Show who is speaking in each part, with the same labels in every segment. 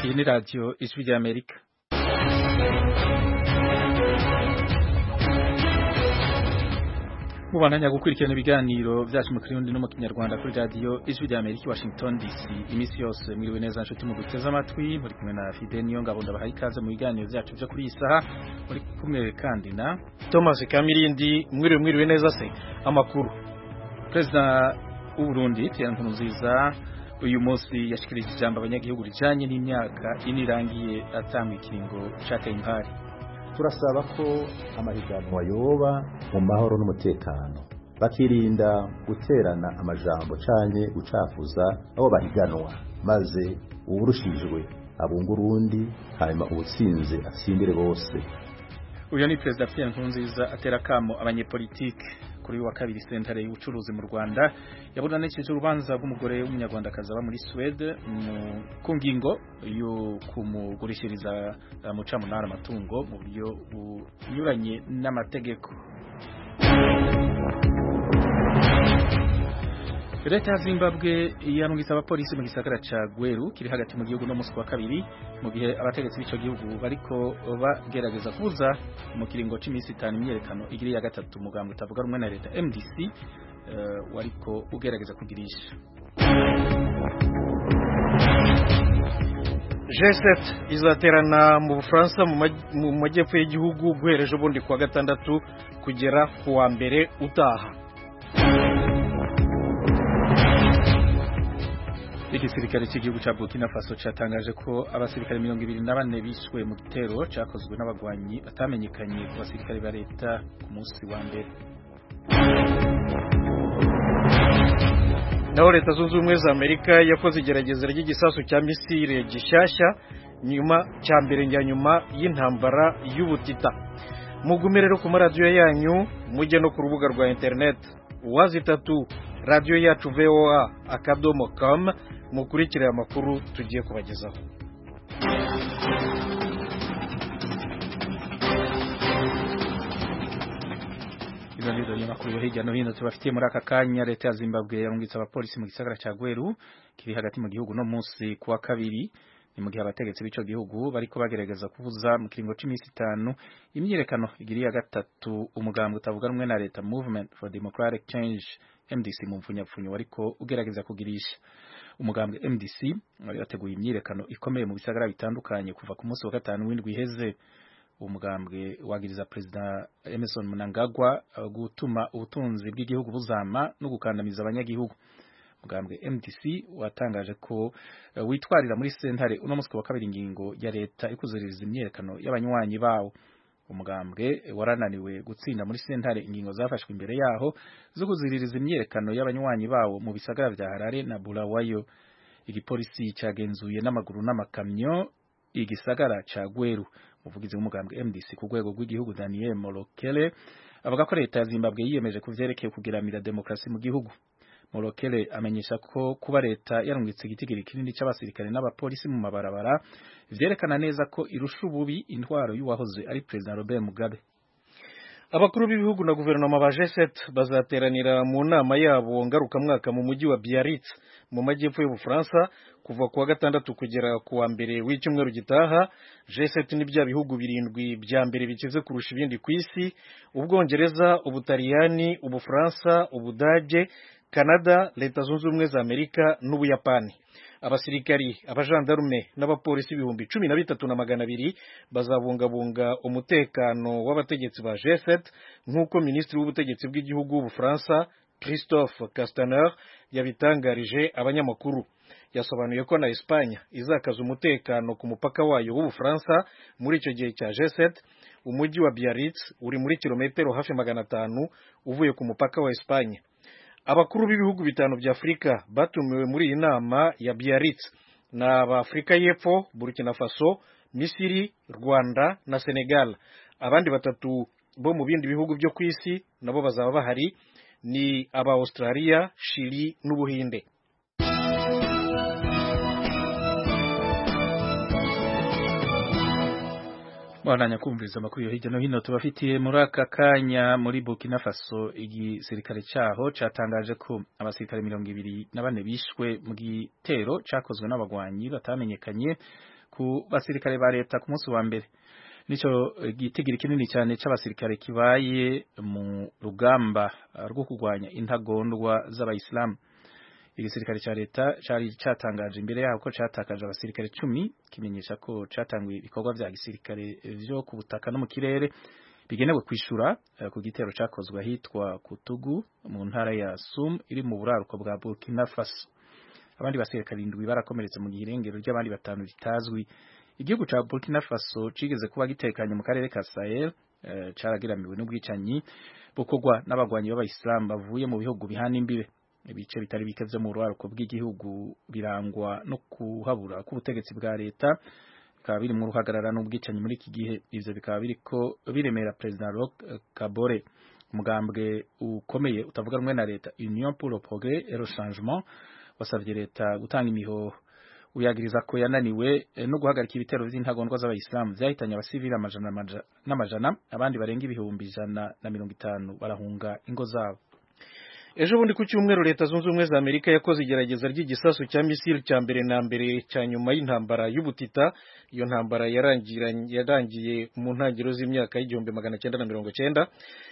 Speaker 1: iyi ni radiyo ijwi ry'amerika mubandanya gukurikirana ibiganiro byacu mu kirundi no mu kinyarwanda kuri radiyo ijwi ry'amerika i washington dc iminsi yose mwiriwe neza nshuti mu guteze amatwi muri kumwe na fide niyo ngabo ndabahaye ikaze mu biganiro byacu byo kuri iyi saha muri kumwe kandi na
Speaker 2: thomas kamirindi mwiriwe mwiriwe neza se amakuru
Speaker 1: perezida w'uburundi pierre nkurunziza uyu munsi yashikirije ijambo abanyagihugu rijanye n'imyaka ine irangiye atanga ikiringo caka impari
Speaker 3: turasaba ko amahiganwa yoba mu mahoro n'umutekano bakirinda guterana amajambo canke gucafuza abo bahiganwa maze uwurushijwe abunga urundi hanyuma uwutsinze atsindire bose
Speaker 1: uyu ni perezida Pierre Nkurunziza atera kamo abanyepolitike kuri wa kabiri sentare y'ubucuruzi mu Rwanda yaburanishije urubanza rw'umugore w'umunyarwandakazi aba muri Swede ku ngingo yo kumugurishiriza mu camunara amatungo mu buryo bunyuranye n'amategeko Leta ya Zimbabwe yarungitse abapolisi mu gisagara ca Gweru kiri hagati mu gihugu no musi wa kabiri mu gihe abategetsi b'ico gihugu bariko bagerageza kubuza mu kiringo c'imisi itanu imyerekano igiri ya gatatu mugambwe utavuga rumwe na leta MDC uh, wariko ugerageza kugirisha
Speaker 2: G7 izaterana mu Bufaransa mu majyepfo y'igihugu guhereje ubundi kuwa gatandatu kugera kuwa mbere utaha
Speaker 1: igisirikare cy'igihugu cya Burkina Faso cyatangaje ko abasirikare mirongo ibiri na bane bishwe mu gitero cyakozwe n'abagwanyi batamenyekanye ku basirikare ba leta ku munsi wa mbere
Speaker 2: naho leta zunze ubumwe za amerika yakoze igerageza ry'igisasu cya misile gishyashya nyuma cya mbere njya nyuma y'intambara y'ubutita mugume rero ku maradiyo yanyu mujye no ku rubuga rwa interineti uwazi itatu radiyo yacu voa akadomo com mukurikire amakuru tugiye kubagezaho
Speaker 1: ibiganiro y'amakuru yo hirya no hino tubafitiye muri aka kanya leta ya zimbabwe yarungitse abapolisi mu gisagara cya gweru kiri hagati mu gihugu no munsi kuwa kabiri ni mu gihe abategetsi b'ico gihugu bariko bagerageza kubuza mu kiringo c'imisi itanu imyiyerekano igiri ya gatatu umugambwe utavuga rumwe na leta movement for democratic change MDC mu mfunyapfunyo wariko ugerageza kugirisha umugambwe MDC wari wateguye imyiyerekano ikomeye mu bisagara bitandukanye kuva ku munsi wa gatanu w'indwi iheze uwo mugambwe wagiriza perezida Emerson Mnangagwa gutuma ubutunzi bw'igihugu buzama no gukandamiza abanyagihugu mugambwe MDC watangaje ko uh, witwarira muri sentare uno munsi wa kabiri ingingo ya leta ikuzuririza imyerekano y'abanywanyi bawo umugambwe warananiwe gutsinda muri sentare ingingo zafashwe imbere yaho zo kuziririza imyerekano y'abanywanyi bawo mu bisagara vya Harare na Bulawayo igipolisi cyagenzuye n'amaguru n'amakamyo igisagara ca Gweru umuvugizi w'umugambwe MDC ku rwego rw'igihugu Daniel Molokele avuga ko leta ya Zimbabwe yiyemeje kuvyerekeye kugiramira demokrasi mu gihugu Molokele amenyesha ko kuba leta yarungitse igitigiri kinini c'abasirikare n'abapolisi mu mabarabara vyerekana neza ko irusha ububi intwaro y'uwahoze ari President Robert Mugabe
Speaker 2: abakuru b'ibihugu na guverinoma ba G7 bazateranira mu nama yabo ngarukamwaka mu mujyi wa Biarritz mu majyepfo y'Ubufaransa kuva kuwa gatandatu kugera kuwa mbere w'icyumweru gitaha G7 ni bya bihugu birindwi bya mbere bikize kurusha ibindi ku isi Ubwongereza Ubutaliyani Ubufaransa Ubudage Canada Leta Zunze Ubumwe za Amerika n'Ubuyapani abasirikari abajandarume n'abapolisi ibihumbi cumi na bitatu na magana abiri bazabungabunga umutekano w'abategetsi ba G7 nk'uko minisitiri w'ubutegetsi bw'igihugu w'Ubufaransa Christophe Castaner yabitangarije abanyamakuru yasobanuye ko na Espanya izakaza umutekano ku mupaka wayo w'Ubufaransa muri icyo gihe cya G7 umujyi wa Biarritz uri muri kilometero hafi magana atanu uvuye ku mupaka wa Espanya abakuru b'ibihugu bitanu bya Afurika batumiwe muri iyi nama ya Biarritz ni ab'Afurika y'Epfo Burkina Faso Misiri Rwanda na Senegal abandi batatu bo mu bindi bihugu byo ku isi nabo bazaba bahari ni aba Australia Chili n'Ubuhinde
Speaker 1: Mwananya kumviriza amakuru yo hirya no hino tubafitiye muri aka kanya muri Burkina Faso igisirikare cyaho cyatangaje ko abasirikare mirongo ibiri na bane bishwe mu gitero cyakozwe n'abagwanyi batamenyekanye ku ku basirikare ba leta ku munsi wa mbere nico gitigiri kinini cyane c'abasirikare kibaye mu rugamba rwo kurwanya intagondwa z'abayisilamu igisirikare ca leta cari catangaje imbere yaho ko catakaje abasirikare cumi kimenyesha ko catanguye ibikorwa vya gisirikare vyo ku butaka no mu kirere bigenewe kwishura uh, ku gitero cakozwe ahitwa Kutugu mu ntara ya Sum iri mu buraruko bwa Burkina Faso abandi basirikare indwi barakomeretse mu girengero ry'abandi batanu bitazwi igihugu ca Burkina Faso cigeze kuba gitekanye mu karere ka Sahel uh, caragiramiwe n'ubwicanyi bukorwa n'abagwanyi b'abayisilamu bavuye mu bihugu bihana imbibe ibice bitari bike vyo mu ruharuko bw'igihugu birangwa no kuhabura k'ubutegetsi bwa leta bikaba biri mu ruhagarara n'ubwicanyi muri iki gihe ivyo bikaba biriko biremera President Roch Kabore umugambwe ukomeye utavuga rumwe na leta Union pour le progrès et le changement wasavye leta gutanga imihoho uyagiriza ko yananiwe no guhagarika ibitero vy'intagondwa z'abayisilamu vyahitanye abasivili amajana n'amajana abandi barenga ibihumbi ijana na mirongo itanu barahunga ingo zabo
Speaker 2: ejo bundi ku cyumweru leta zunze ubumwe za amerika yakoze igerageza ry'igisasu cya misiri cya mbere na mbere cya nyuma y'intambara y'ubutita iyo ntambara yarangiye mu ntangiriro z'imyaka y'igihumbi magana cyenda na mirongo cyenda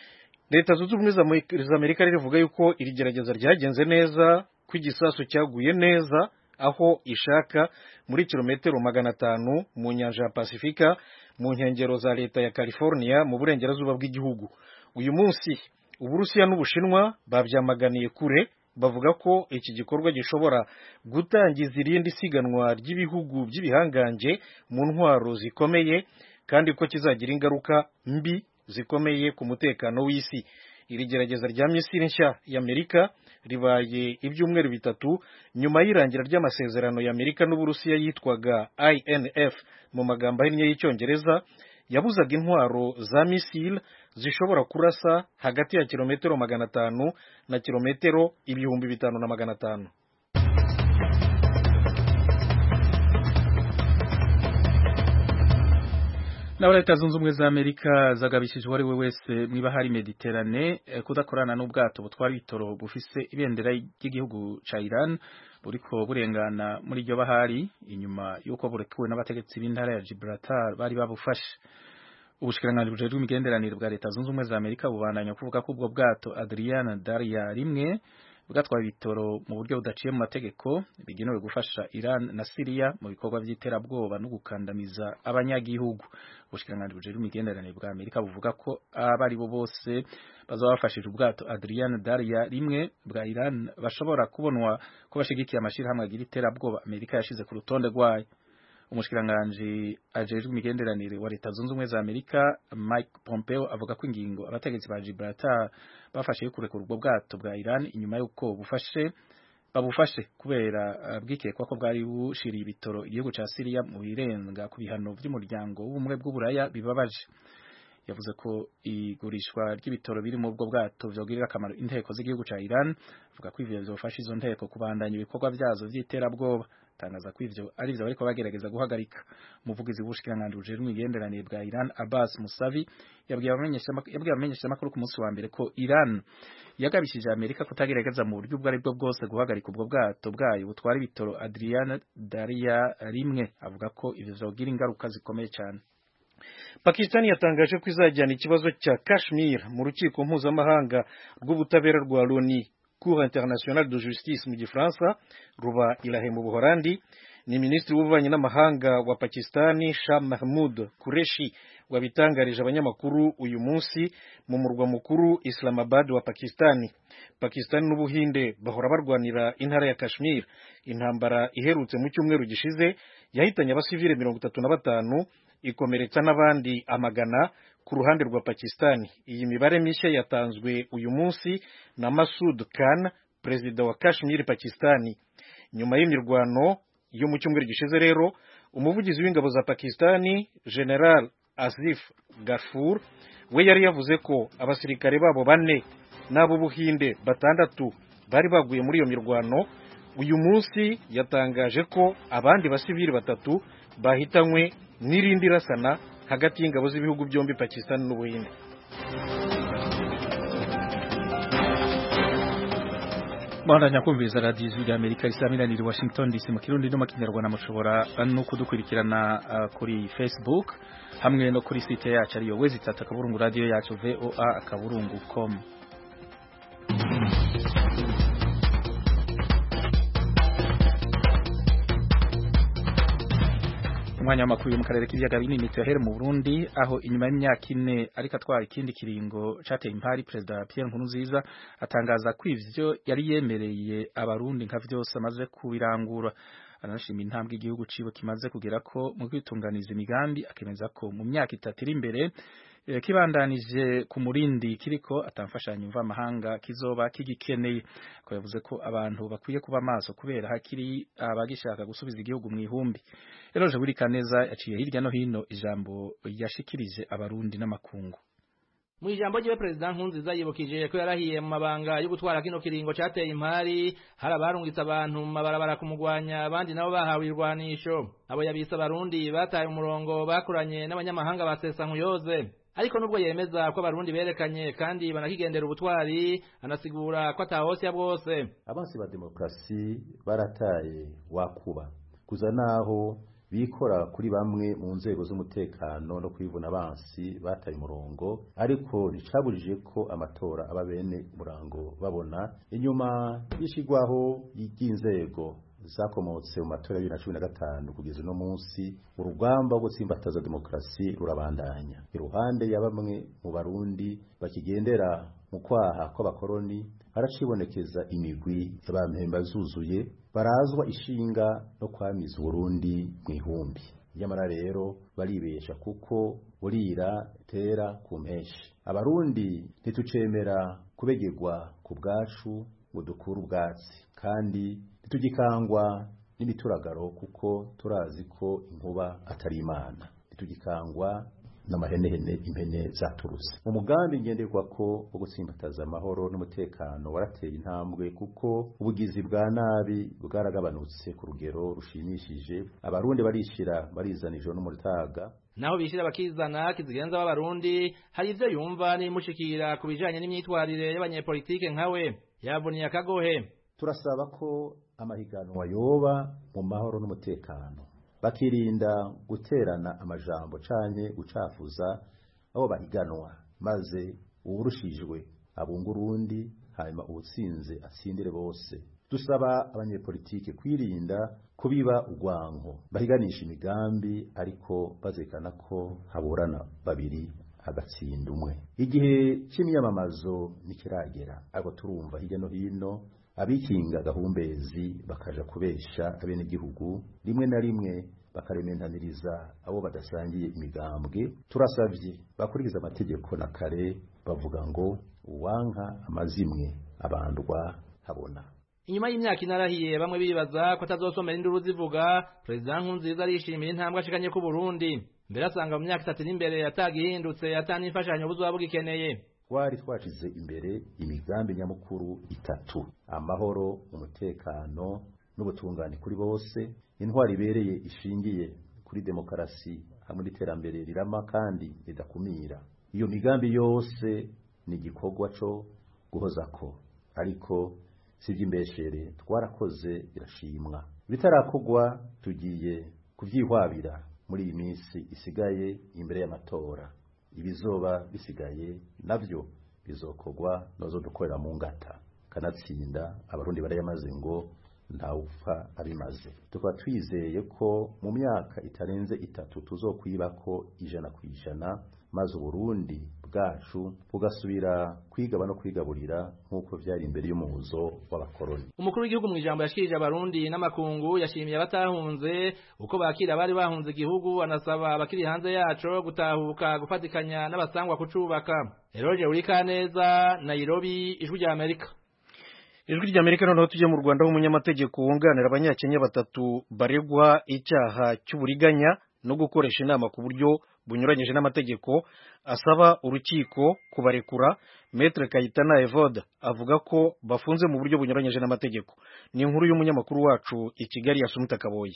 Speaker 2: leta zunze ubumwe za amerika rivuga yuko iri gerageza ryagenze neza ko igisasu cyaguye neza aho ishaka muri kilometero magana atanu mu nyanja ya pasifika mu nkengero za leta ya california mu burengerazuba bw'igihugu uyu munsi uburusiya n'ubushinwa babyamaganiye kure bavuga ko iki gikorwa gishobora gutangiza irindi siganwa ry'ibihugu by'ibihangange mu ntwaro zikomeye kandi ko kizagira ingaruka mbi zikomeye ku mutekano w'isi iri gerageza rya misiri nshya y'amerika ribaye ibyumweru bitatu nyuma y'irangira ry'amasezerano y'amerika n'uburusiya yitwaga inf mu magambo ahinnye y'icyongereza yabuzaga intwaro za misile zishobora kurasa hagati ya kilometero magana atanu na kilometero ibihumbi bitanu na magana atanu
Speaker 1: naho leta zunze ubumwe za amerika zagabishije uwo ari we wese mwiba hari mediterane kudakorana n'ubwato butwara ibitoro bufise ibendera ry'igihugu ca iran buriko burengana muri iryo bahari inyuma y'uko burekuwe n'abategetsi b'intara ya gibraltar bari babufashe ubushikiranganji bujejwe imigenderanire bwa leta zunze ubumwe za amerika bubandanya kuvuga ko ubwo bwato adriana daria rimwe bwatwaye ibitoro mu buryo budaciye mu mategeko bigenewe gufasha Iran na Syria mu bikorwa by'iterabwoba no gukandamiza abanyagihugu ubushikiranganji bujejwe imigenderanire bwa Amerika buvuga ko abari bo bose bazaba bafashije ubwato Adrian Daria rimwe bwa Iran bashobora kubonwa ko bashigikiye amashirahamwe agira iterabwoba Amerika yashize ku rutonde rwayo umushikiranganji ajejwe imigenderanire wa leta zunze ubumwe za Amerika Mike Pompeo avuga ko ingingo abategetsi ba Gibraltar bafashe yo kurekura ubwo bwato bwa Iran inyuma y'uko bufashe babufashe kubera uh, bwikekwa ko bwari bushiriye ibitoro igihugu ca Syria mu birenga ku bihano by'umuryango w'ubumwe bw'uburaya bibabaje yavuze ko igurishwa ry'ibitoro biri mu bwo bwato vyogirira akamaro inteko z'igihugu ca Iran avuga ko ivyo bizofasha izo nteko kubandanya ibikorwa vyazo vy'iterabwoba tangaza ko ivyo ari vyo bariko bagerageza guhagarika umuvugizi w'ubushikiranganji bujejwe imigenderanire bwa Iran Abbas Musavi yabwiye abamenyesha makuru ku munsi wa mbere ko Iran yagabishije Amerika kutagerageza mu buryo ubwo ari bwo bwose guhagarika ubwo bwato bwayo butwara ibitoro Adriana Daria rimwe avuga ko ivyo vyogira ingaruka zikomeye cyane
Speaker 2: Pakistan yatangaje ko izajyana ikibazo cya Kashmir mu rukiko mpuzamahanga rw'ubutabera rwa Loni Cour internationale de justice mu gifaransa ruba irahe mu Buholandi ni minisitiri w'ububanyi n'amahanga wa Pakistani Shah Mahmud Qureshi wabitangarije abanyamakuru uyu munsi mu murwa mukuru Islamabad wa Pakistani Pakistani n'Ubuhinde bahora barwanira intara ya Kashmir intambara iherutse mu cyumweru gishize yahitanye abasivile mirongo itatu na batanu ikomeretsa n'abandi amagana ku ruhande rwa Pakistani iyi mibare mishya yatanzwe uyu munsi na Masud Khan perezida wa Kashmir Pakistani nyuma y'imirwano yo mu cyumweru gishize rero umuvugizi w'ingabo za Pakistani General Asif Gafur we yari yavuze ko abasirikare babo bane n'abo Buhinde batandatu bari baguye muri iyo mirwano uyu munsi yatangaje ko abandi basivili batatu bahitanywe n'irindi rasana hagati y'ingabo z'ibihugu byombi Pakistan n'Ubuhinde
Speaker 1: Mwandanya kumviriza radiyo ijwi rya Amerika risaminanira i Washington DC mu kirundi no mu kinyarwanda mushobora no kudukurikirana uh, kuri Facebook hamwe no kuri site yacu ariyo wezi tata akaburungu radio yacu VOA akaburungu com umwanya w'amakuru yo mu karere k'ibiyaga binini tuyahere mu Burundi aho inyuma y'imyaka ine ariko atwara ikindi kiringo cateye impari perezida Pierre Nkurunziza atangaza ko ivyo yari yemereye abarundi nka vyose amaze kubirangura anashima intambwe igihugu ciwe kimaze kugera ko mu kwitunganiza imigambi akemeza ko mu myaka itatu iri imbere kibandanije ku murindi kiriko atamfashanyo mva amahanga kizoba kigikeneye ko yavuze ko abantu bakwiye kuba maso kubera hakiri abagishaka gusubiza igihugu mu ihumbi Eroje Burikaneza yaciye hirya no hino ijambo yashikirije abarundi n'amakungu
Speaker 4: mu ijambo ryiwe perezida nkunziza yibukije ko yarahiye mu mabanga yo gutwara kino kiringo cateye impari hari abarungitse abantu mu mabarabara kumugwanya abandi nabo bahawe irwanisho abo yabise abarundi bataye umurongo bakoranye n'abanyamahanga basesa nkuyoze ariko nubwo yemeza ko abarundi berekanye kandi banakigendera ubutwari anasigura ko atahosya bwose
Speaker 3: abansi ba demokarasi barataye wakuba kuza naho bikora kuri bamwe mu nzego z'umutekano no kwivuna abansi bataye umurongo ariko nticaburije ko amatora aba bene murango babona inyuma y'ishigwaho ry'inzego zakomotse mu matora ya bibiri na cumi na gatanu kugeza uno munsi urugamba rwo gutsimbataza demokarasi rurabandanya iruhande ya bamwe mu barundi bakigendera mu kwaha kw'abakoroni haracibonekeza imigwi y'abampemba zuzuye barazwa ishinga no kwamiza uburundi mu ihumbi nyamara rero baribesha kuko burira tera ku mpeshi abarundi ntitucemera kubegegwa ku bwacu ngo dukure ubwatsi kandi ntitugikangwa n'imituragaro kuko turazi ko inkuba atari imana ntitugikangwa n'amahenehene impene zaturutse mu mugambi ngenderwa ko wo gutsimbataza amahoro n'umutekano warateye intambwe kuko ubugizi bwa nabi bwaragabanutse ku rugero rushimishije abarundi barishira barizana ijoro n'umutaga
Speaker 4: naho bishira bakizana kizigenza b'abarundi hari ivyo yumva n'imushikira ku bijanye n'imyitwarire y'abanyepolitike nkawe yavuniye akagohe
Speaker 3: turasaba ko amahiganwa yoba mu mahoro n'umutekano bakirinda guterana amajambo canke gucafuza abo bahiganwa maze uwurushijwe abunga urundi hanyuma uwutsinze atsindire bose dusaba abanyepolitike kwirinda kubiba urwanko bahiganisha imigambi ariko bazekana ko haburana babiri hagatsinda umwe igihe c'imyamamazo ntikiragera ariko turumva hirya no hino abikinga gahumbezi bakaja kubesha abenegihugu rimwe na rimwe bakarementaniriza abo badasangiye imigambwe turasavye bakurikiza amategeko na kare bavuga ngo uwanka amazimwe abandwa habona
Speaker 4: inyuma y'imyaka inarahiye bamwe bibaza ko atazosomera induru zivuga perezida nkunziza arishimira intambwe ashikanye ku Burundi mbere asanga mu myaka itatu n'imbere atagihindutse atani imfashanyo buzoba bugikeneye
Speaker 3: twari twashize imbere imigambi nyamukuru itatu amahoro umutekano n'ubutungane kuri bose intwari ibereye ishingiye kuri demokarasi hamwe n'iterambere rirama kandi ridakumira iyo migambi yose ni igikorwa cyo guhozako ariko si iby'imbeshere twarakoze birashimwa ibitarakorwa tugiye kubyihwabira muri iyi minsi isigaye imbere y'amatora ibizoba bisigaye navyo bizokorwa nozo dukorera mu ngata kanatsinda abarundi barayamaze ngo ntawupfa abimaze tukaba twizeye ko mu myaka itarenze itatu tuzokwibako ijana ku ijana maze uburundi bwacu bugasubira kwigaba no kwigaburira nk'uko vyari imbere y'umuhuzo w'abakoroni
Speaker 4: umukuru w'igihugu mu ijambo yashikirije abarundi n'amakungu yashimiye abatahunze uko bakira abari bahunze igihugu anasaba abakiri hanze yaco gutahuka gufatikanya n'abasangwa kucubaka eroje urikaneza nairobi ijwi rya amerika
Speaker 2: ijwi rya amerika noneho tujye mu rwanda umunyamategeko wunganira abanyakenya batatu baregwa icyaha cy'uburiganya no gukoresha inama ku buryo bunyuranyije n'amategeko asaba urukiko kubarekura Maître Kayitana Evode avuga ko bafunze mu buryo bunyuranyije n'amategeko ni inkuru y'umunyamakuru wacu i Kigali Asumita Kaboyi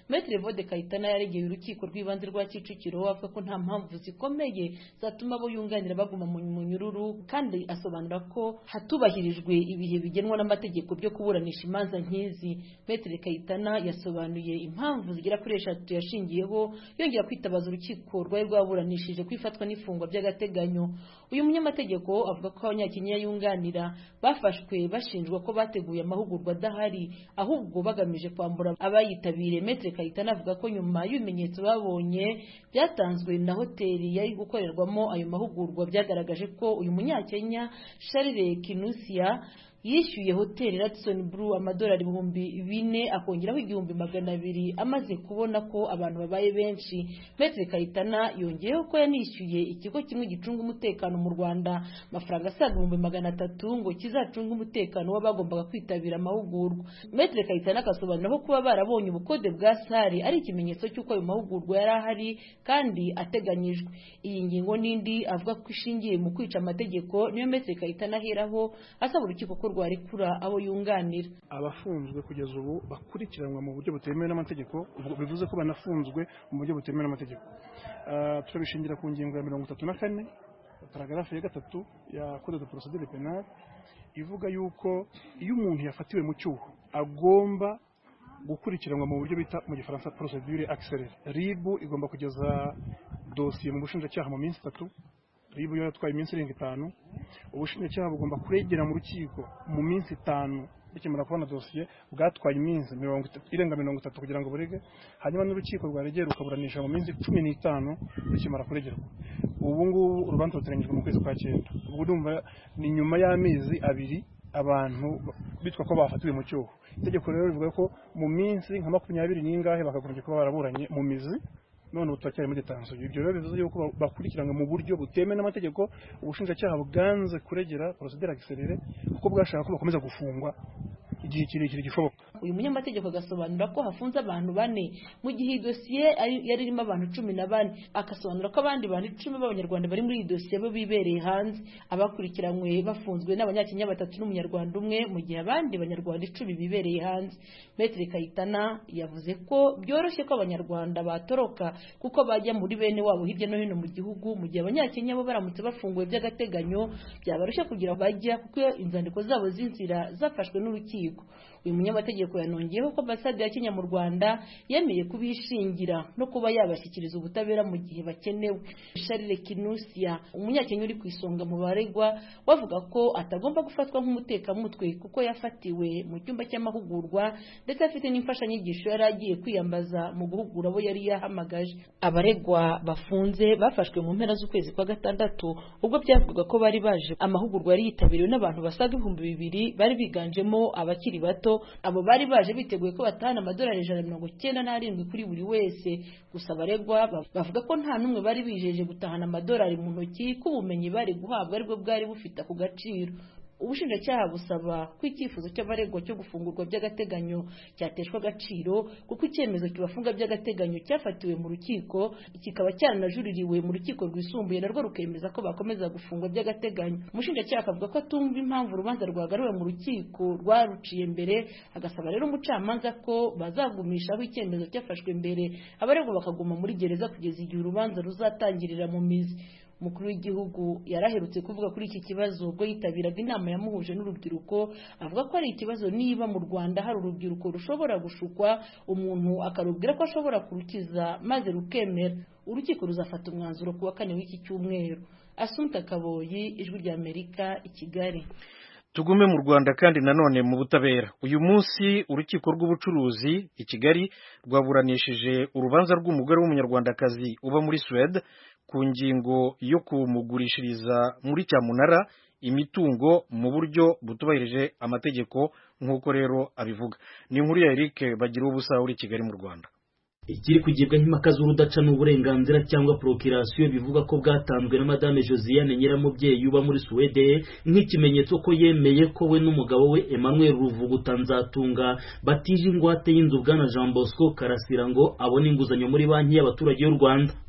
Speaker 5: Maître Vode Kayitana yaregeye urukiko rw'ibanze rwa Kicukiro avuga ko nta mpamvu zikomeye zatuma abo yunganira baguma mu munyururu kandi asobanura ko hatubahirijwe ibihe bigenwa n'amategeko byo kuburanisha imanza nk'izi Maître Kayitana yasobanuye impamvu zigera kuri eshatu yashingiyeho yongera kwitabaza urukiko rwari rwaburanishije kwifatwa n'ifungwa by'agateganyo uyu munyamategeko avuga ko abanyakenya yunganira bafashwe bashinjwa ko bateguye amahugurwa adahari ahubwo bagamije kwambura abayitabiriye Maître Kayitana avuga ko nyuma y'ibimenyetso babonye byatanzwe na hoteli yari gukorerwamo ayo mahugurwa byagaragaje ko uyu munyakenya Charles Kinusia yishyuye hoteli Radisson Blu amadolari ibihumbi bine akongeraho igihumbi magana abiri amaze kubona ko abantu babaye benshi Maître Kayitana yongeyeho ko yanishyuye ikigo kimwe gicunga umutekano mu Rwanda amafaranga asaga ibihumbi magana atatu ngo kizacunge umutekano w'abagombaga kwitabira amahugurwa Maître Kayitana akasobanura ko kuba barabonye ubukode bwa sare ari ikimenyetso cy'uko ayo mahugurwa yari ahari kandi ateganyijwe iyi ngingo n'indi avuga ko ishingiye mu kwica amategeko niyo Maître Kayitana aheraho asaba urukiko ko rwarekura abo yunganira
Speaker 6: abafunzwe kugeza ubu bakurikiranwa mu buryo butemewe n'amategeko bivuze ko banafunzwe mu buryo butemewe n'amategeko turabishingira ku ngingo ya mirongo itatu na kane paragarafu ya gatatu ya code de procedure penale ivuga yuko iyo umuntu yafatiwe mu cyuho agomba gukurikiranwa mu buryo bita mu gifaransa procedure accélérée RIB igomba kugeza dosiye mu bushinjacyaha mu minsi itatu ribu yo yatwaye iminsi irenga itanu ubushinjacyaha bugomba kuregera mu rukiko mu minsi itanu bikemura kubona dosiye bwatwaye iminsi irenga mirongo itatu kugira ngo burege hanyuma n'urukiko rwaregera rukaburanisha mu minsi cumi n'itanu bikemura kuregerwa ubu ngubu urubanza ruteganyijwe mu kwezi kwa cyenda ubwo urumva ni nyuma y'amezi abiri abantu bitwa ko bafatiwe mu cyuho itegeko rero rivuga ko mu minsi nka makumyabiri n'ingahe bakagombye kuba baraburanye mu mizi none ubu turacyari muri detansiyo ibyo rero bivuze yuko bakurikiranwa mu buryo butemewe n'amategeko ubushinjacyaha bwanze kuregera porosideri agiserere kuko bwashaka ko bakomeza gufungwa igihe kirekire gishoboka
Speaker 5: uyu munyamategeko agasobanura ko hafunze abantu bane mu gihe iyi dosiye yari irimo abantu cumi na bane agasobanura ko abandi bantu icumi b'abanyarwanda bari muri iyi dosiye bo bibereye hanze abakurikiranywe bafunzwe n'abanyakenya batatu n'umunyarwanda umwe mu gihe abandi banyarwanda icumi bibereye hanze Maître Kayitana yavuze ko byoroshye ko abanyarwanda batoroka kuko bajya muri bene wabo hirya no hino mu gihugu mu gihe abanyakenya bo baramutse bafunguwe by'agateganyo byabarushya kugira bajya kuko inzandiko zabo z'inzira zafashwe n'urukiko uyu munyamategeko yanongeyeho ko ambasade ya Kenya mu Rwanda yemeye kubishingira no kuba yabashyikiriza ubutabera mu gihe bakenewe Charles Kinusia umunyakenya uri ku isonga mu baregwa wavuga ko atagomba gufatwa nk'umutekamutwe kuko yafatiwe mu cyumba cy'amahugurwa ndetse afite n'imfashanyigisho yari agiye kwiyambaza mu guhugura abo yari yahamagaje abaregwa bafunze bafashwe mu mpera z'ukwezi kwa gatandatu ubwo byavugaga ko bari baje amahugurwa yari yitabiriwe n'abantu basaga ibihumbi bibiri bari biganjemo abakiri bato abo bari baje biteguye ko batahana amadolari ijana na mirongo icyenda n'arindwi kuri buri wese gusa abaregwa bavuga ko nta n'umwe bari bijeje gutahana amadolari mu ntoki ko ubumenyi bari guhabwa aribwo bwari bufite ako gaciro ubushinjacyaha busaba ko icyifuzo cy'abaregwa cyo gufungurwa by'agateganyo cyateshwa agaciro kuko icyemezo kibafunga by'agateganyo cyafatiwe mu rukiko kikaba cyaranajuririwe mu rukiko rwisumbuye narwo rukemeza ko bakomeza gufungwa by'agateganyo umushinjacyaha akavuga ko atumva impamvu urubanza rwagaruwe mu rukiko rwaruciye mbere agasaba rero umucamanza ko bazagumishaho icyemezo cyafashwe mbere abaregwa bakaguma muri gereza kugeza igihe urubanza ruzatangirira mu mizi umukuru w'igihugu yaraherutse kuvuga kuri iki kibazo ubwo yitabiraga inama yamuhuje n'urubyiruko avuga ko ari ikibazo niba mu Rwanda hari urubyiruko rushobora gushukwa umuntu akarubwira ko ashobora kurukiza maze rukemera urukiko ruzafata umwanzuro ku wa kane w'iki cyumweru Assunta Kaboyi ijwi rya Amerika i Kigali
Speaker 2: tugume mu Rwanda kandi nanone mu butabera uyu munsi urukiko rw'ubucuruzi i Kigali rwaburanishije urubanza rw'umugore w'umunyarwandakazi uba muri Suède ku ngingo yo kumugurishiriza muri cyamunara imitungo mu buryo butubahirije amategeko nk'uko rero abivuga ni inkuru ya Eric bagira ubusa uri Kigali mu Rwanda
Speaker 7: ikiri kugibwa nk'impaka z'urudaca n'uburenganzira cyangwa procreation bivuga ko bwatanzwe na madame Josiane Nyiramubyeyi uba muri Suwede nk'ikimenyetso ko yemeye ko we n'umugabo we Emmanuel Ruvuguta Nzatunga batije ingwate y'inzu bwana Jean Bosco Karasira ngo abone inguzanyo muri banki y'abaturage y'u Rwanda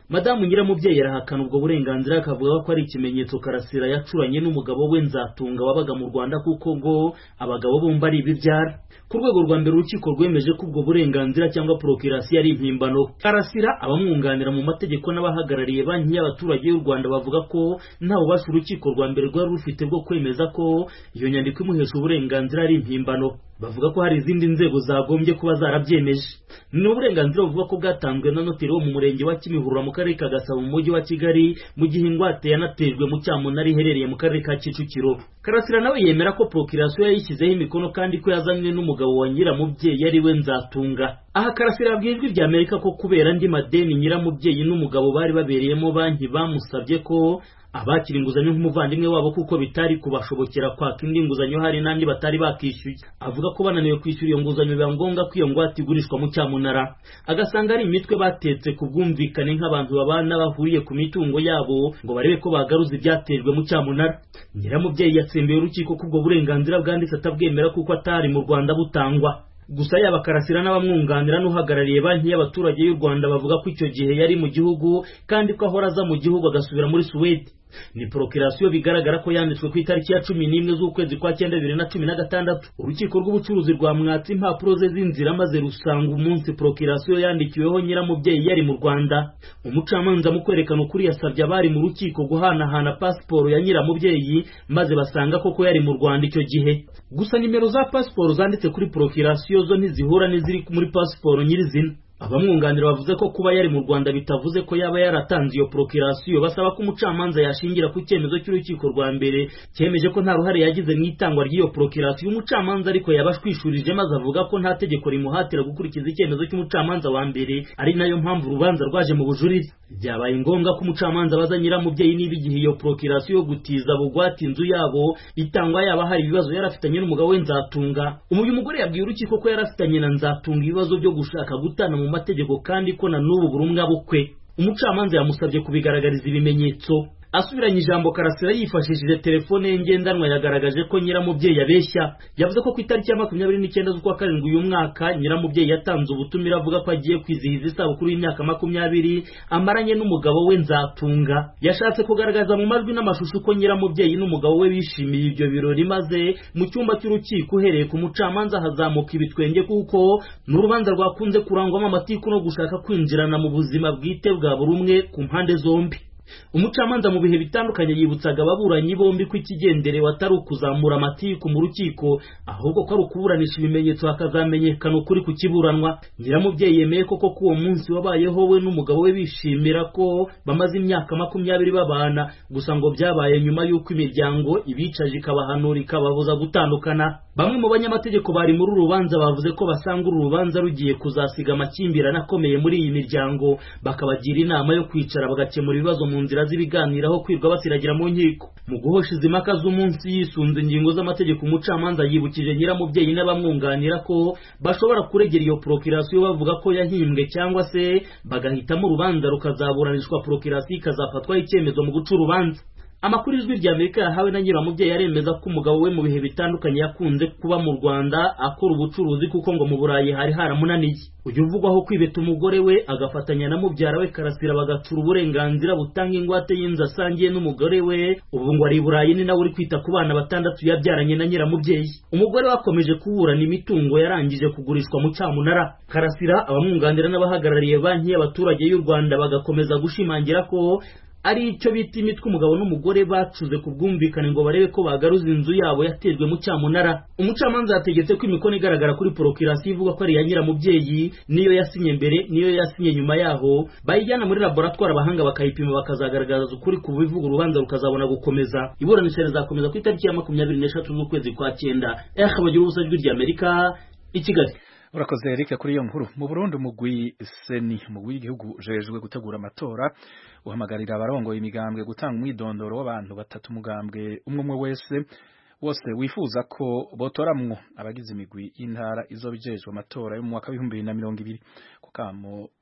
Speaker 7: madamu nyiramubyeyi arahakana ubwo burenganzira akavuga ko ari ikimenyetso karasira yacuranye n'umugabo we nzatunga wabaga mu rwanda kuko ngo abagabo bombi ari ibibyara ku rwego rwa mbere urukiko rwemeje ko ubwo burenganzira cyangwa porokirasiyo ari impimbano karasira abamwunganira mu mategeko n'abahagarariye banki y'abaturage y'u rwanda bavuga ko nta bubasha urukiko rwa mbere rwari rufite bwo kwemeza ko iyo nyandiko imuhesha uburenganzira ari impimbano bavuga ko hari izindi nzego zagombye kuba zarabyemeje ni uburenganzira buvuga ko bwatanzwe na noteri wo mu murenge wa kimihurura mu karere ka gasabo mu mujyi wa kigali mu gihe ingwate yanatejwe mu cyamunara iherereye mu karere ka kicukiro karasira nawe yemera ko porokirasiyo yayishyizeho imikono kandi ko yazanywe n'umugabo wa nyiramubyeyi ari we nzatunga aha karasira yabwiye ijwi rya amerika ko kubera andi madeni nyiramubyeyi n'umugabo bari babereyemo banki bamusabye ko abakira inguzanyo nk'umuvandimwe wabo kuko bitari kubashobokera kwaka indi nguzanyo hari n'andi batari bakishyuye avuga ko bananiwe kwishyura iyo nguzanyo biba ngombwa ko iyo ngwate igurishwa mu cyamunara agasanga ari imitwe batetse ku bwumvikane nk'abantu babana bahuriye ku mitungo yabo ngo barebe ko bagaruza ibyatejwe mu cyamunara nyiramubyeyi yatsembiye urukiko ko ubwo burenganzira bwanditse atabwemera kuko atari mu rwanda butangwa gusa yaba karasira n'abamwunganira n'uhagarariye banki y'abaturage y'u rwanda bavuga ko icyo gihe yari mu gihugu kandi ko ahora aza mu gihugu agasubira muri suwede ni porokirasiyo bigaragara ko yanditswe ku itariki ya cumi n'imwe z'ukwezi kwa cyenda bibiri na cumi na gatandatu urukiko rw'ubucuruzi rwamwatse impapuro ze z'inzira maze rusanga umunsi porokirasiyo yandikiweho nyiramubyeyi yari mu rwanda umucamanza mu kwerekana ukuri yasabye abari mu rukiko guhanahana pasiporo ya nyiramubyeyi maze basanga koko yari mu rwanda icyo gihe gusa nimero za pasiporo zanditse kuri porokirasiyo zo ntizihura n'iziri muri pasiporo nyirizina abamwunganira bavuze ko kuba yari mu rwanda bitavuze ko yaba yaratanze iyo porokirasiyo basaba ko umucamanza yashingira ku cyemezo cy'urukiko rwa mbere cyemeje ko nta ruhare yagize mu itangwa ry'iyo porokirasiyo umucamanza ariko yabashwishurije maze avuga ko nta tegeko rimuhatira gukurikiza icyemezo cy'umucamanza wa mbere ari nayo mpamvu urubanza rwaje mu bujurire byabaye ngombwa ko umucamanza abaza nyiramubyeyi niba igihe iyo porokirasiyo yo gutiza bugwate inzu yabo itangwa yaba hari ibibazo yari afitanye n'umugabo we nzatunga uyu mugore yabwiye urukiko ko yari afitanye na nzatunga ibibazo byo gushaka gutana mu mategeko kandi ko na n'ubu buri umwe abukwe umucamanza yamusabye kubigaragariza ibimenyetso asubiranye ijambo karasira yifashishije telefone ye ngendanwa yagaragaje ko nyiramubyeyi abeshya yavuze ko ku itariki ya makumyabiri n'icyenda z'ukwa karindwi uyu mwaka nyiramubyeyi yatanze ubutumire avuga ko agiye kwizihiza isabukuru y'imyaka makumyabiri amaranye n'umugabo we nzatunga yashatse kugaragaza mu majwi n'amashusho ko nyiramubyeyi n'umugabo we bishimiye ibyo birori maze mu cyumba cy'urukiko uhereye ku mucamanza hazamuka ibitwenge kuko ni urubanza rwakunze kurangwamo amatiku no gushaka kwinjirana mu buzima bwite bwa buri umwe ku mpande zombi umucamanza mu bihe bitandukanye yibutsaga ababuranyi bombi ko ikigenderewe atari ukuzamura amatiku mu rukiko ahubwo ko ari ukuburanisha ibimenyetso hakazamenyekana ukuri ku kiburanwa nyiramubyeyi yemeye koko ko uwo munsi wabayeho we n'umugabo we bishimira ko bamaze imyaka makumyabiri babana gusa ngo byabaye nyuma y'uko imiryango ibicaje ikabahanura ikababuza gutandukana bamwe mu banyamategeko bari muri uru rubanza bavuze ko basanga uru rubanza rugiye kuzasiga amakimbirane akomeye muri iyi miryango bakabagira inama yo kwicara bagakemura ibibazo mu nzira z'ibiganiro aho kwirwa basiragira mu nkiko mu guhosha izi mpaka z'umunsi yisunze ingingo z'amategeko umucamanza yibukije nyiramubyeyi n'abamwunganira ko bashobora kuregera iyo porokirasiyo bavuga ko yahimbwe cyangwa se bagahitamo urubanza rukazaburanishwa porokirasiyo ikazafatwaho icyemezo mu guca urubanza amakuru ijwi rya amerika yahawe na nyiramubyeyi aremeza ko umugabo we mu bihe bitandukanye yakunze kuba mu rwanda akora ubucuruzi kuko ngo mu burayi hari haramunaniye uyu uvugwaho kwibeta umugore we agafatanya na mubyara we karasira bagacura uburenganzira butanga ingwate y'inzu asangiye n'umugore we ubu ngo ari i burayi ni nawe uri kwita ku bana batandatu yabyaranye na nyiramubyeyi umugore we akomeje kuburana imitungo yarangije kugurishwa mu cyamunara karasira abamwunganira n'abahagarariye banki y'abaturage y'u rwanda bagakomeza gushimangira ko ari icyo bita imitwe umugabo n'umugore bacuze ku bwumvikane ngo barebe ko bagaruza inzu yabo yatejwe mu cyamunara umucamanza yategetse ko imikono igaragara kuri porokirasiyo ivuga ko ari iya nyiramubyeyi niyo yasinye mbere niyo yasinye nyuma yaho bayijyana muri laboratwari abahanga bakayipima bakazagaragaza ukuri ku bivuga urubanza rukazabona gukomeza iburanisha rizakomeza ku itariki ya makumyabiri n'eshatu z'ukwezi kwa cyenda eha bagira ubusa ijwi ry'amerika i kigali
Speaker 1: urakoze Eric kuri iyo nkuru mu Burundi umugwi seni umugwi w'igihugu ujejwe gutegura amatora uhamagarira abarongoye imigambwe gutanga umwidondoro w'abantu batatu umugambwe umwe umwe wese wose wifuza ko botoramwo abagize imigwi y'intara izobijejwe amatora yo mu mwaka w'ibihumbi bibiri na mirongo ibiri kukamo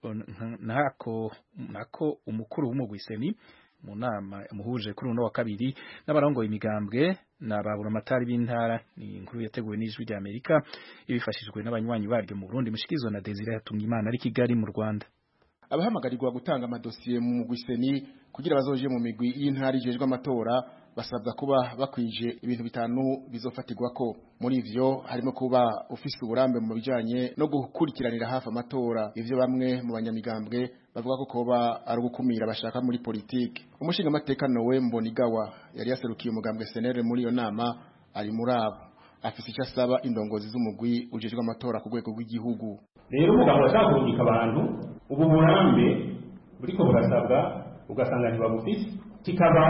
Speaker 1: nako nako umukuru w'umugwi seni mu nama muhuje kuri uno wa kabiri n'abarongoye imigambwe n'ababura amatari b'intara ni inkuru yateguwe n'ijwi rya Amerika ibifashijwe n'abanywanyi baryo mu Burundi mushikizwa na Desire yatumye Imana ari Kigali mu Rwanda
Speaker 8: abahamagarirwa gutanga amadosiye mu mugwi seni kugira bazoje mu migwi y'intara ijejwe amatora basabwa kuba bakwije ibintu bitanu bizofatirwa ko muri ivyo harimo kuba ufise uburambe mu bijanye no gukurikiranira hafi amatora ivyo bamwe mu banyamigambwe bavuga ko koba ari ugukumira bashaka muri politike umushinga amateka Nowe Mbonigawa yari yaserukiye umugambwe senere muri iyo nama ari muri abo afise icyo asaba indongozi z'umugwi ujejwe amatora ku rwego rw'igihugu
Speaker 9: rero umugabo ashaka kurungika abantu ubu burambe buriko burasabwa ugasanga ntibabufise kikaba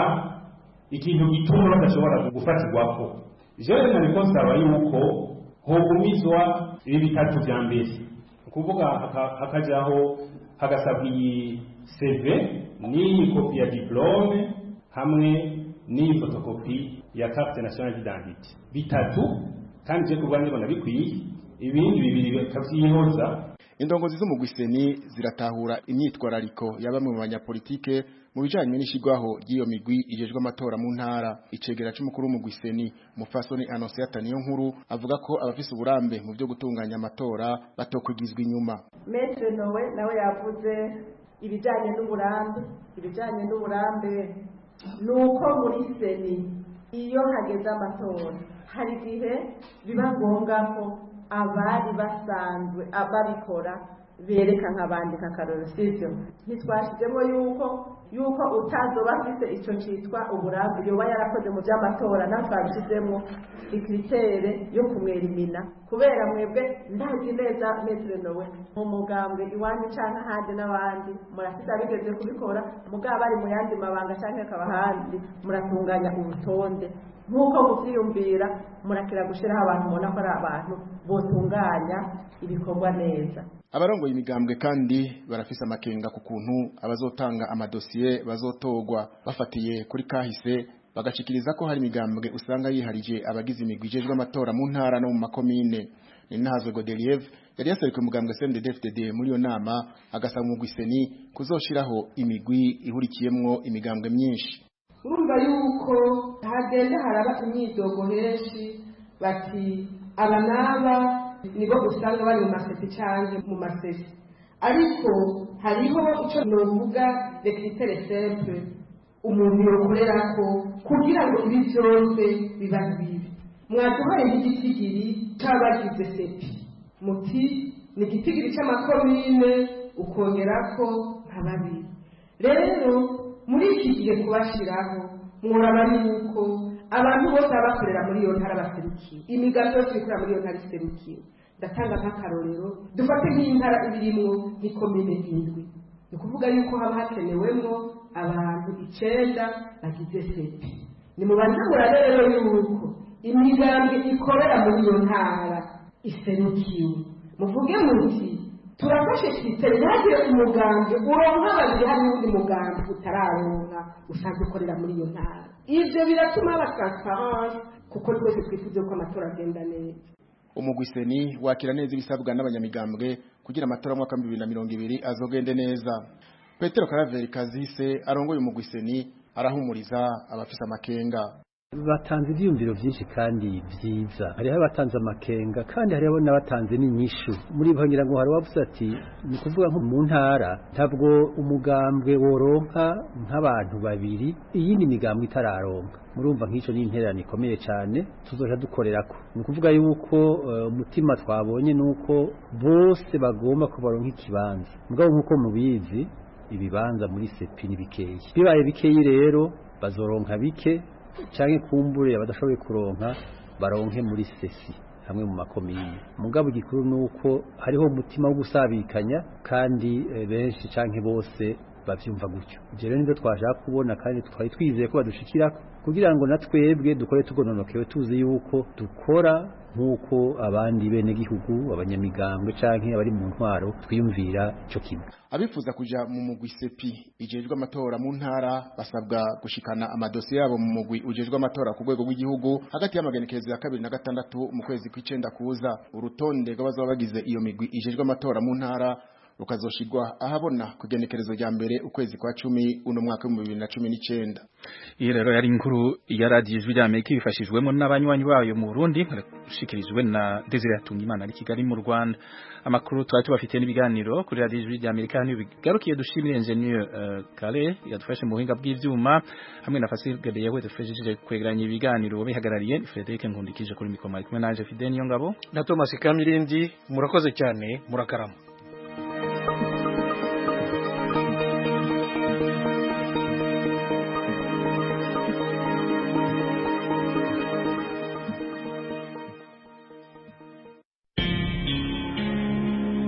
Speaker 9: ikintu gituma badashobora gufatirwako jewe nariko nsaba yuko hogumizwa ibi bitatu vya mbere ukuvuga hakajaho hagasabwa iyi CV n'iyi kopi ya diplome hamwe n'iyi fotokopi ya carte nationale d'identité bitatu kandi je kubwa ndibona bikwiye ibindi bibiri bakavyihoza
Speaker 8: indongozi z'umugwi seni ziratahura imyitwarariko ya bamwe mu banyapolitike mu bijanye n'ishigwaho ry'iyo migwi ijejwe amatora mu ntara icegera c'umukuru w'umugwi seni mufasoni anonsiyata niyo nkuru avuga ko abafise uburambe mu byo gutunganya amatora batokwigizwa inyuma
Speaker 10: metre nowe nawe yavuze ibijanye n'uburambe ibijanye n'uburambe nuko muri seni iyo hageze amatora hari igihe biba ngombwa ko abari basanzwe babikora bereka nk'abandika akaroro sivyo ntitwashizemo yuko yuko utazoba afise ico citwa uburambe yoba yarakoze mu vy'amatora nawe twabishizemo ikritere yo kumwerimina kubera mwebwe ndazi neza metre nowe mu mugambwe iwanyu canke ahandi n'abandi murafise abigeze kubikora mugabo bari mu yandi mabanga canke akaba ahandi muratunganya urutonde nk'uko muvyiyumvira murakira gushiraho abantu mubona ko ari abantu botunganya ibikorwa neza
Speaker 8: abarongoye imigambwe kandi barafise amakenga ku kuntu abazotanga amadosiye bazotogwa bafatiye kuri kahise bagashikiriza ko hari imigambwe usanga yiharije abagize imigwi ijejwe amatora mu ntara no mu makomine ni nahazwe Godeliev yari yaserukiye umugambwe CNDD-FDD muri iyo nama agasaba umugwi seni kuzoshiraho imigwi ihurikiyemwo imigambwe myinshi
Speaker 10: urumva yuko hagenda haraba imyidogo henshi bati aba n'aba nibo usanga bari mu maseti cyangwa mu maseti ariko hariho icyo novuga rekritere simple umuntu yokorera ko kugira ngo ibi byose biba bibi mwaduhaye nk'igitigiri cy'abagize sepi muti ni igitigiri cy'amakomine ukongera ko nka babiri rero muri iki gihe kubashyiraho muraba yuko abantu bose baba bakorera muri iyo ntara baserukiwe imigambi yose ikorera muri iyo ntara iserukiwe ndatanga nk'akarorero dufate nk'intara ibirimwo nk'ikomine indwi ni ukuvuga yuko haba hakenewemwo abantu icenda bagize sepi ni mubanza murabe rero yuko imigambi ikorera muri iyo ntara iserukiwe muvuge muti turafashe twitere ntihagire umugambi uronka babiri hari n'undi mugambi utararonka usanzwe ukorera muri iyo ntara ivyo biratuma haba transparence kuko twese twifuze ko amatora agenda neza
Speaker 8: umugwiseni wakira neza ibisabwa n'abanyamigambwe kugira amatora mu mwaka wa 2020 azogende neza Petero Karaveri Kazise arongoye umugwiseni arahumuriza abafise amakenga
Speaker 11: batanze ibyiyumviro byinshi kandi byiza hariho abatanze amakenga kandi hariho n'abatanze n'inyishu muri bo ngira ngo hari uwavuze ati ni ukuvuga nko mu ntara ntabwo umugambwe woronka nk'abantu babiri iyindi migambwe itararonka murumva nk'icyo ni intererano ikomeye cyane tuzoja dukorera ko ni ukuvuga yuko umutima twabonye ni uko bose bagomba ko baronka ikibanza mugabo nk'uko mubizi ibibanza muri sepi ni bikeyi bibaye bikeyi rero bazoronka bike canke kumbure abadashoboye kuronka baronke muri sesi hamwe mu makomine mugabo igikuru nuko hariho umutima wo gusabikanya kandi e, benshi canke bose bavyumva gutyo je rero nivyo twashaka kubona kandi twari twizeye ko badushikira kugira ngo natwebwe dukore tugononokewe tuzi yuko dukora nk'uko abandi bene gihugu abanyamigambwe canke abari mu ntwaro twiyumvira ico kimwe
Speaker 8: abifuza kuja mu mugwi sepi ijejwe amatora mu ntara basabwa gushikana amadosiye yabo mu mugwi ujejwe amatora ku rwego rw'igihugu hagati y'amagenekerezo ya kabiri na gatandatu mu kwezi kw'icenda kuza urutonde rw'abazaba bagize iyo migwi ijejwe amatora mu ntara rukazoshirwa ahabona ku igenekerezo rya mbere ukwezi kwa cumi uno mwaka w'ibihumbi bibiri na cumi n'icenda
Speaker 1: iyi rero yari inkuru ya radiyo ijwi rya amerika ibifashijwemo n'abanywanyi bayo mu burundi barashikirijwe na desire hatungimana ari kigali mu rwanda amakuru twari tubafitiye n'ibiganiro kuri radiyo ijwi rya amerika hano bigarukiye dushimire enjeniyeri uh, kare yadufashe mu buhinga bw'ivyuma hamwe na fasilgade yewe dufashije kwegeranya ibiganiro bihagarariye frederic nkundikije kuri mikoma ari kumwe nanje fide niyo ngabo
Speaker 2: na thomas kamirindi murakoze cyane murakarama